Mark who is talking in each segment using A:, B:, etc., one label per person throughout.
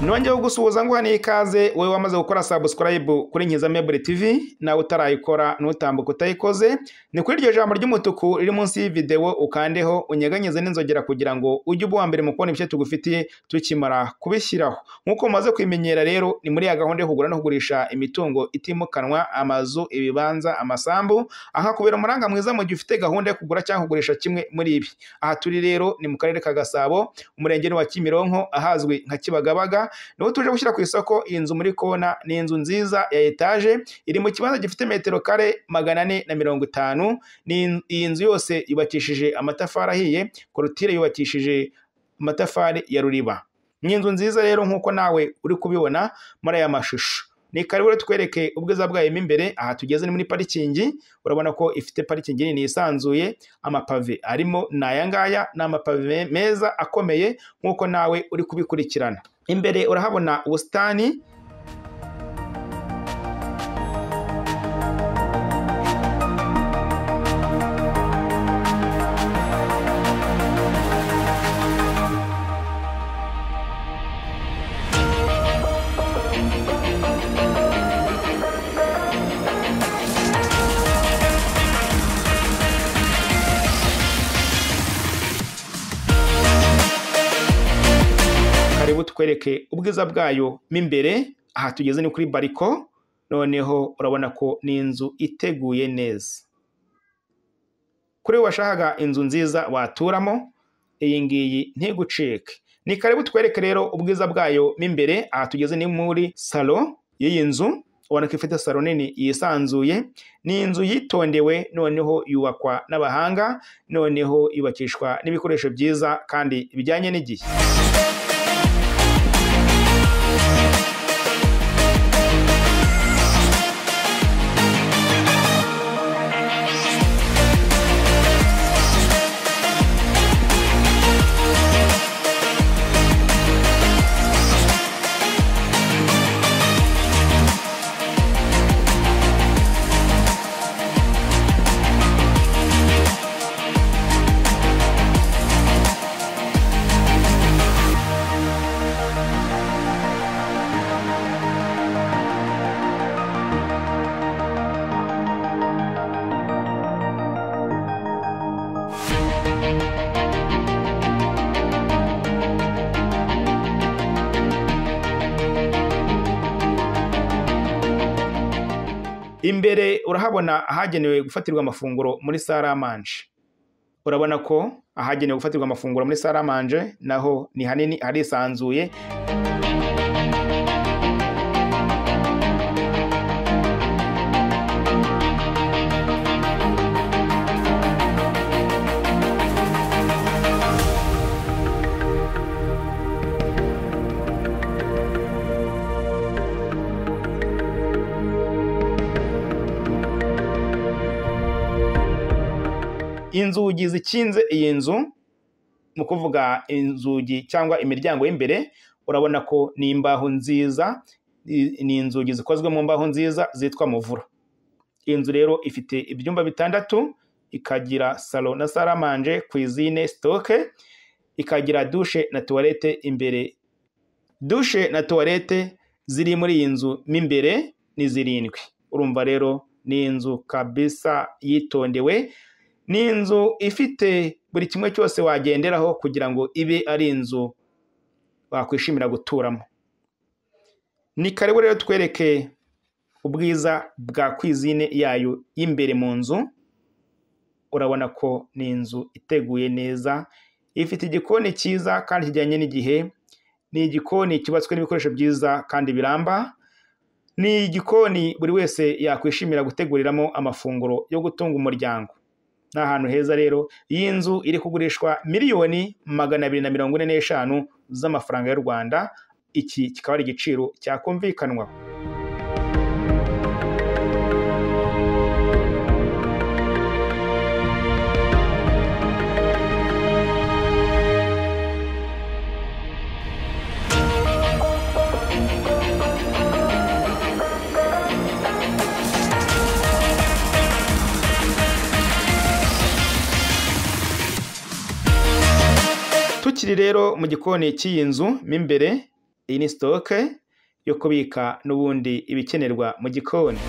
A: nongeyeho gusuhuza nguha n'ikaze wowe wamaze gukora subscribe kuri Nkiza Mebure TV nawe utarayikora nutambuka utayikoze ni kuri iryo jambo ry'umutuku riri munsi y'ivideo ukandeho unyeganyeze n'inzogera kugira ngo ujye uba uwa mbere mu kubona ibyo tugufitiye tukimara kubishyiraho nk'uko mumaze kwimenyera rero ni muri ya gahunda yo kugura no kugurisha imitungo itimukanwa amazu ibibanza amasambu aha kubera umuranga mwiza mu gihe ufite gahunda yo kugura cyangwa kugurisha kimwe muri ibi aha turi rero ni mu karere ka Gasabo umurenge ni wa Kimironko ahazwi nka Kibagabaga niho tuje gushyira ku isoko iyi nzu muri kona ni inzu nziza ya etaje iri mu kibanza gifite metero kare magana ane na mirongo itanu Ni- iyi nzu yose yubakishije amatafari ahiye korutire yubakishije amatafari ya ruriba ni inzu nziza rero nk'uko nawe uri kubibona muri aya mashusho ni karibu rero tukwereke ubwiza bwayo mo imbere aha tugeze ni muri parikingi urabona ko ifite parikingi nini yisanzuye amapave arimo ni aya ngaya ni amapave meza akomeye nk'uko nawe uri kubikurikirana imbere urahabona ubusitani karibu tukwereke ubwiza bwayo mo imbere aha tugeze ni kuri bariko noneho urabona ko ni inzu iteguye neza kuri we washakaga inzu nziza waturamo iyi ngiyi ntigucike ni karibu twereke rero ubwiza bwayo mo imbere aha tugeze ni muri salo y'iyi nzu ubona ko ifite salo nini yisanzuye ni inzu yitondewe noneho yubakwa n'abahanga noneho yubakishwa n'ibikoresho byiza kandi bijyanye n'igihe imbere urahabona ahagenewe gufatirwa amafunguro muri saramanje urabona ko ahagenewe gufatirwa amafunguro muri saramanje naho ni hanini harisanzuye inzugi zikinze iyi nzu ni ukuvuga inzugi cyangwa imiryango y'imbere urabona ko ni imbaho nziza i- ni inzugi zikozwe mu mbaho nziza zitwa muvura iyi nzu rero ifite ibyumba bitandatu ikagira salo na saramanje kwizine sitoke ikagira dushe na tuwarete imbere dushe na tuwarete ziri muri iyi nzu mo imbere ni zirindwi urumva rero ni inzu kabisa yitondewe ni inzu ifite buri kimwe cyose wagenderaho kugira ngo ibe ari inzu wakwishimira guturamo ni karibu rero twereke ubwiza bwa kwizine yayo y'imbere mu nzu urabona ko ni inzu iteguye neza ifite igikoni cyiza kandi kijyanye n'igihe ni igikoni cyubatswe n'ibikoresho byiza kandi biramba ni igikoni buri wese yakwishimira guteguriramo amafunguro yo gutunga umuryango ni ahantu heza rero iyi nzu iri kugurishwa miliyoni magana abiri na mirongo ine n'eshanu z'amafaranga y'u rwanda iki kikaba ari igiciro cyakumvikanwaho tukiri rero mu gikoni cy'iyi nzu mo imbere iyi ni sitoke yo kubika n'ubundi ibikenerwa mu gikoni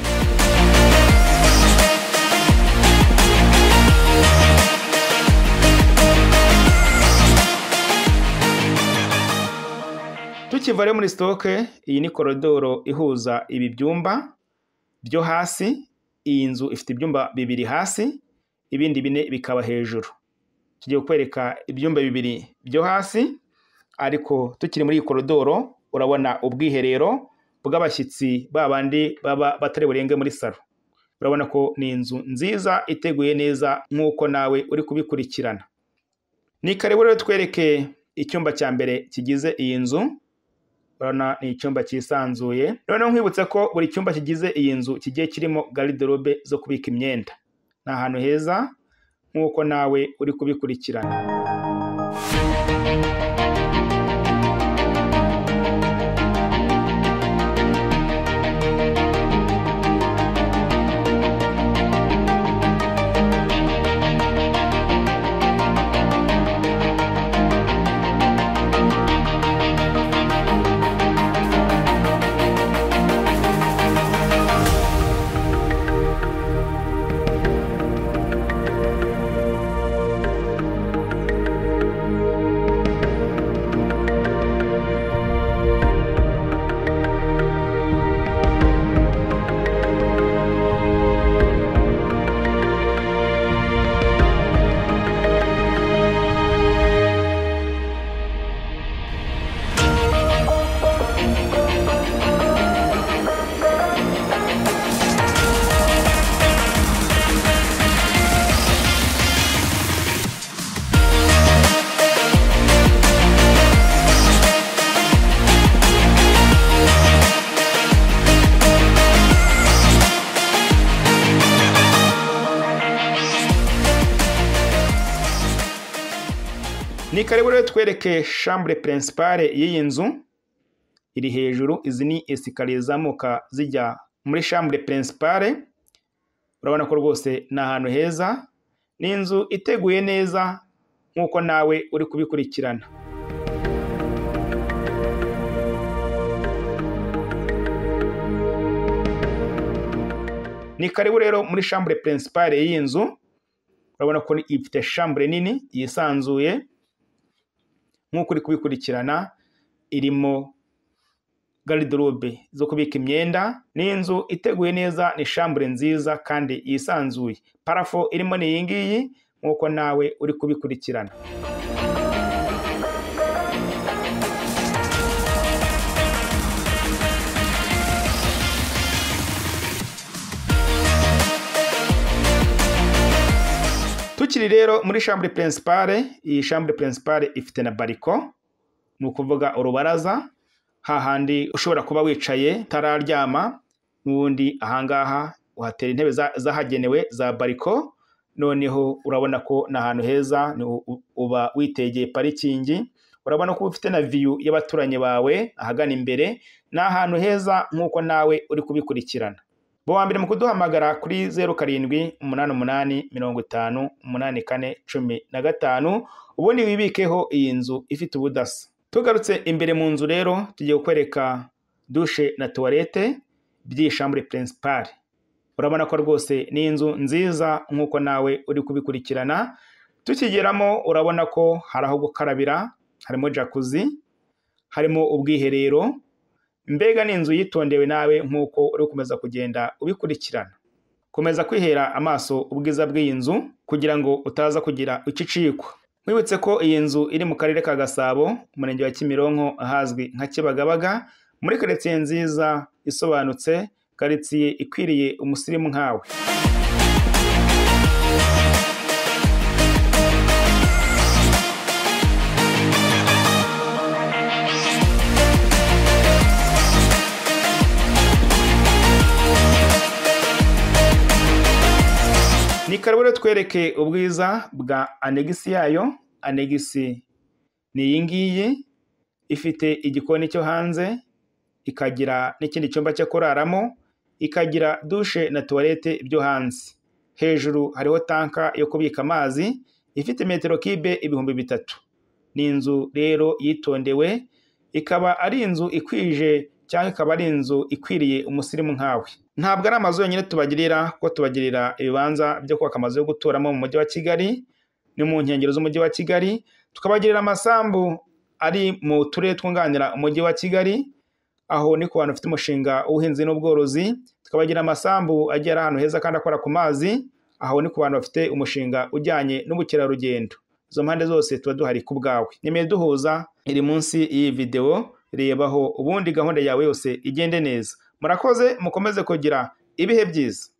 A: tukivare muri sitoke iyi ni korodoro ihuza ibi byumba byo hasi iyi nzu ifite ibyumba bibiri hasi ibindi bine bikaba hejuru tugiye kwereka ibyumba bibiri byo hasi ariko tukiri muri iyi korodoro urabona ubwiherero bw'abashyitsi babandi baba batari burenge muri salo urabona ko ni inzu nziza iteguye neza nk'uko nawe uri kubikurikirana ni karibu rero twereke icyumba cya mbere kigize iyi nzu urabona ni icyumba cyisanzuye noneho nkwibutsa ko buri cyumba kigize iyi nzu kigiye kirimo gariderobe zo kubika imyenda ni ahantu heza nk'uko nawe uri kubikurikirana ni karibu rero twereke shambure pirinsipare y'iyi nzu iri hejuru izi ni esikariye zamuka zijya muri shambure pirinsipare urabona ko rwose ni ahantu heza ni inzu iteguye neza nk'uko nawe uri kubikurikirana ni karibu rero muri shambure pirinsipare y'iyi nzu urabona ko ifite shambure nini yisanzuye nk'uko uri kubikurikirana irimo gariderobe zo kubika imyenda ni inzu iteguye neza ni shambure nziza kandi yisanzuye parafo irimo ni iyi ngiyi nk'uko nawe uri kubikurikirana tukiri rero muri shambure pirinsipare iyi shambure pirinsipare ifite na bariko ni ukuvuga urubaraza hahandi ushobora kuba wicaye utararyama n'ubundi ahangaha uhatera intebe zahagenewe za bariko noneho urabona ko ni ahantu heza uba witegeye parikingi urabona ko ufite na viyu y'abaturanyi bawe ahagana imbere ni ahantu heza nk'uko nawe uri kubikurikirana wa mbere mu kuduhamagara kuri zeru karindwi umunani umunani mirongo itanu umunani kane cumi na gatanu ubundi wibikeho iyi nzu ifite ubudasa tugarutse imbere mu nzu rero tugiye kukwereka dushe na tuwarete by'iyi shambure pirinsipari urabona ko rwose ni inzu nziza nk'uko nawe uri kubikurikirana tukigeramo urabona ko hari aho gukarabira harimo jakuzi harimo ubwiherero mbega ni inzu yitondewe nawe nk'uko uri gukomeza kugenda ubikurikirana komeza kwihera amaso ubwiza bw'iyi nzu kugira ngo utaza kugira ucicikwa mwibutse ko iyi nzu iri mu karere ka gasabo umurenge wa kimironko ahazwi nka kibagabaga muri karitsiye nziza isobanutse karitsiye ikwiriye umusirimu nkawe ni karibu rero twereke ubwiza bwa anegisi yayo anegisi ni iyi ngiyi ifite igikoni cyo hanze ikagira n'ikindi cyumba cyo kuraramo ikagira dushe na tuwarete byo hanze hejuru hariho tanka yo kubika amazi ifite metero kibe ibihumbi bitatu ni inzu rero yitondewe ikaba ari inzu ikwije cyangwa ikaba ari inzu ikwiriye umusirimu nkawe ntabwo ari amazu yonyine tubagirira kuko tubagirira ibibanza byo kubaka amazu yo guturamo mu mujyi wa kigali ni mu nkengero z'umujyi wa kigali tukabagirira amasambu ari mu turere twunganira umujyi wa kigali aho ni ku bantu bafite umushinga w'ubuhinzi n'ubworozi tukabagira amasambu agiye ari ahantu heza kandi akora ku mazi aho ni ku bantu bafite umushinga ujyanye n'ubukerarugendo izo mpande zose tuba duhari ku bwawe nimero duhuza iri munsi y'iyi videwo rebaho ubundi gahunda yawe yose igende neza murakoze mukomeze kugira ibihe byiza